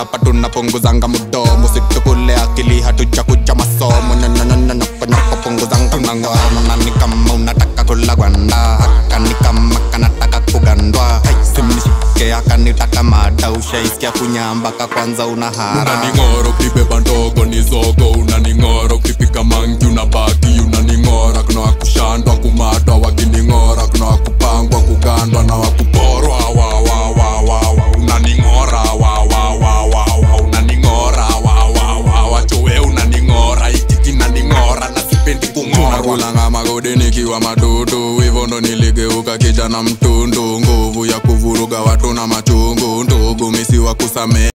hapa tunapunguzanga mudomo situkule akili hatuja kucha masomo nyonyonyonyonyoko punguzanga tunang'oa nani kama unataka kula gwanda haka ni kama kanataka kugandwa simnishike akanitaka mada ushaisikia kunyambaka kwanza una hara unaning'ora ukibeba ndogo ni zogo unaning'ora ukipika mangi unabaki unaning'ora kuna wakushandwa kumatwa wakining'ora kuna wakupangwa kugandwa na wakuporwa wa, wa, wa, wa, wa. unaning'ora wa, wa, wa, wa, wa. unaning'ora wa, wa, wa, wa. chowe unaning'ora iki kinaning'ora na sipendi kung'orwa kulanga magodi nikiwa madudu hivyo ndo niligeuka kijana mtundu nguvu ya kuvuruga watu na machungu ndugu misi wa kusamehe